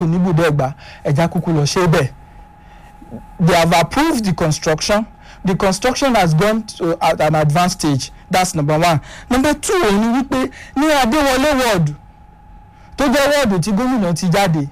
oníbùdẹ́gba ẹ̀já kúkú lọ ṣe bẹ́ẹ̀ they have approved the construction the construction has gone to at an advanced stage that's number one number two òun ni wípé ní adéwọlé wọ́ọ̀dù tó jẹ́ wọ́ọ̀dù tí gómìnà ti jáde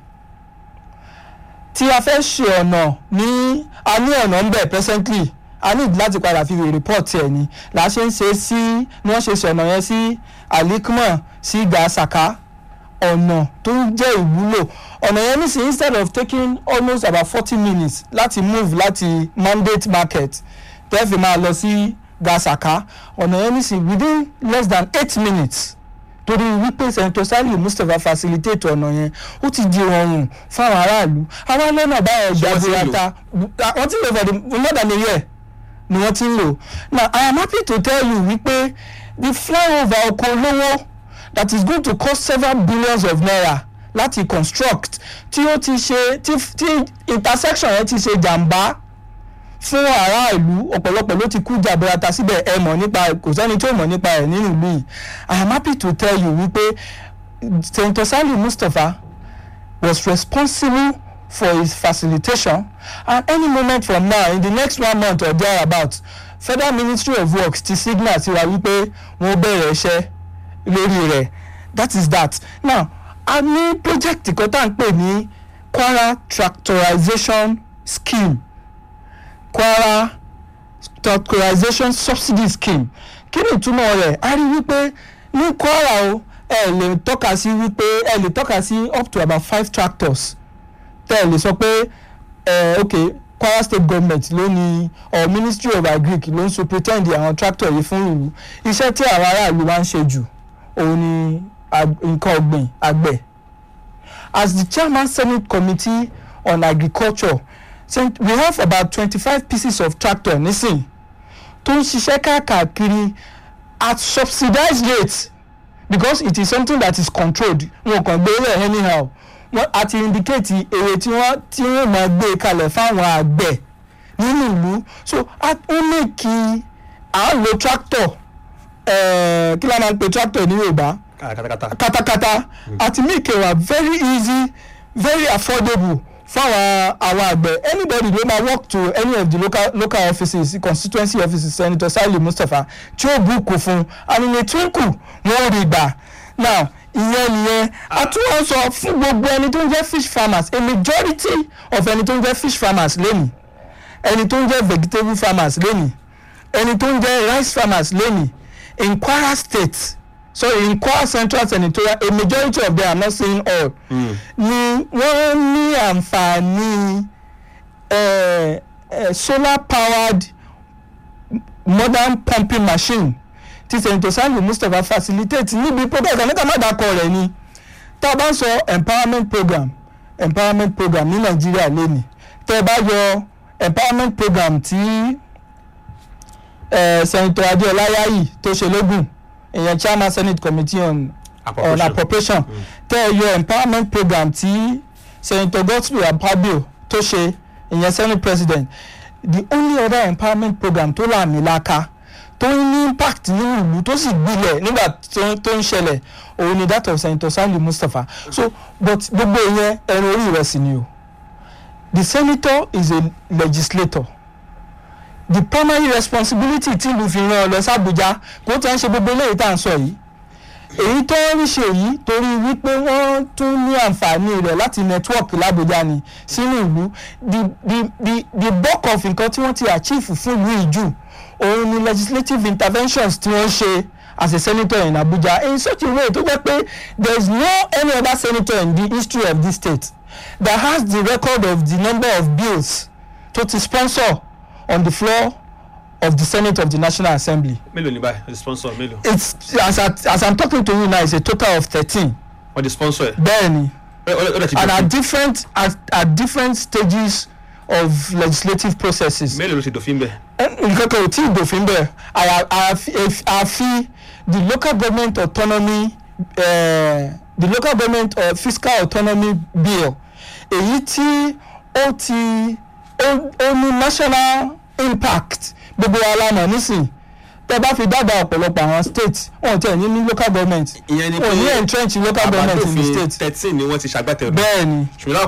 tí a fẹ́ ṣe ọ̀nà ní a ní ọ̀nà ń bẹ̀ presently a ní láti padà fi report ẹ̀ ni là á ṣe ń ṣe sí ni wọ́n ṣe ṣe ọ̀nà yẹn sí alikman sí gasaka ọ̀nà tó ń jẹ́ ìwúlò ọ̀nà yẹn nísìnyí instead of taking almost about forty minutes láti move láti mandate market tẹ́ fi máa lọ sí gasaka ọ̀nà yẹn nísìnyí within less than eight minutes torí wípé senator saliu mustapha facilitate ọ̀nà yẹn ó ti di rọrùn fáwọn aráàlú àwọn lọ́nà báyọ̀ Ṣé wọ́n ti ń lò? jaburata wọ́n ti ń lò for the more than a year ni wọ́n ti ń lò now i am happy to tell you wípé the flyover oko olówó that is going to cost several billions of naira láti construct tí ó ti ṣe tí tí intersection yẹn ti ṣe jàǹbá fún aráàlú ọ̀pọ̀lọpọ̀ ló ti kú jàbẹ́rata síbẹ̀ ẹ mọ̀ nípa ẹ̀ kò sẹ́ni tó mọ̀ nípa ẹ̀ nínú ìlú yìí i am happy to tell you wípé senator saliu mustapha was responsible for his facilitation and any moment from now in the next one month or thereabout federal ministry of works ti signal sí wa wípé wọ́n bẹ̀rẹ̀ iṣẹ́ lórí rẹ̀ that is that now a ní project kan tá à ń pè ní kwara tractorization scheme kwara tractorization subsidy scheme kí ni ìtumọ̀ rẹ̀ a rí wípé ní kwara o ẹ lè tọ́ka sí wípé ẹ lè tọ́ka sí up to about five tractors tẹ́ ẹ lè sọ pé ẹ ok kwara state government ló ní or ministry of agric ló ń superintend àwọn tractor yìí fún ìlú iṣẹ́ tí àwọn aráàlú máa ń ṣe jù òun ni ag- nǹkan ọ̀gbìn àgbẹ̀ as the chairman senate committee on agriculture say we have about twenty-five pieces of tractor nísìn tó ń ṣiṣẹ́ káàkiri at subsidized rate because it is something that is controlled wọn kàn gbé rẹ̀ anyhow wọ́n àti indicate èrè tí wọ́n tí wọ́n máa gbé kalẹ̀ fáwọn àgbẹ̀ nínú ìlú so a- ó lè kí à ń lo tractor eh, kí la máa ń pe tractor ní yorùbá katakata katakata àti make wa very easy very affordable fáwọn àwọn àgbẹ̀ anybody ló máa work to any of the local local offices constituency offices senator saliu mustapha tí ó búùkù fún and in a twinkle wọ́n rí gbà now ìyẹn nìyẹn a tún wọ́n sọ fún gbogbo ẹni tó ń jẹ́ fish farmers a majority of ẹni tó ń jẹ́ fish farmers lẹ́nu ẹni tó ń jẹ́ vegetable farmers lẹ́nu ẹni tó ń jẹ́ rice farmers lẹ́nu in kwara state sorry in kwara central senatorial a majority of them i'm not saying all ni wọ́n ní àǹfààní eh, eh, solar powered modern pumping machine tí senator saliu mustapha facilitate níbi program níta má dákọ rẹ̀ ni tá a bá ń sọ empowerment program empowerment program ní nàìjíríà lónìí tẹ́ ẹ bá yọ empowerment program tí eh, senator adeola yayi tó ṣe lógún ìyẹn chairman senate committee on on appropriation tẹ́ ẹ yọ empowerment program tí senator godswill akpabio tó ṣe ìyẹn senate president the only other empowerment program tó làmìlaka tó ní impact nínú ìlú tó sì gbilẹ̀ nígbà tó tó ń ṣẹlẹ̀ òun ni that of senator saliu mustapha so but gbogbo ìyẹn ẹran orí rẹ̀ sì ni o the senator is a legislator the primary responsibility tí ìlú fi rán ọ lọ sí Àbújá kò tí wọ́n ṣe gbogbo eléyìí tá à ń sọ yìí èyí tó ń ṣe yìí torí wípé wọ́n tún ní àǹfààní rẹ̀ láti network l'Àbújá ni sínú ìlú the the the the bulk of nǹkan tí wọ́n ti achieve fún ìlú ìjù òun ni legislative interventions tí wọ́n ṣe as a senator in Abuja in such a way tó jẹ́ pé there is no any other senator in the history of this state that has the record of the number of bills tó ti sponsor on the floor of the senate of the national assembly mélòó ní báyìí wọ́n ti sponsor mélòó it's as I, as i'm talking to you now it's a total of thirteen wọ́n ti sponsor ẹ̀ bẹ́ẹ̀ni ó ó dẹ̀ ti and at dòfin different at, at different stages of legislative processes mélòó ló ti dòfin bẹ́ẹ̀ nǹkan kan ò tí ì dòfin bẹ́ẹ̀ àyà- àfi àfi the local government autonomy uh, the local government uh, fiscal autonomy bill èyí tí ó ti ó ó ní national impact gbogbo wa la mọ̀ nísìn tẹ bá fi dábàá ọ̀pọ̀lọpọ̀ àwọn state wọn ò tẹ̀ ní ní local government ìyẹn ni wọn ò ní entrench local government in the àbádòfin state thirteen ni wọ́n ti ṣàgbàtẹ̀rù bẹ́ẹ̀ ni ṣùgbọ́n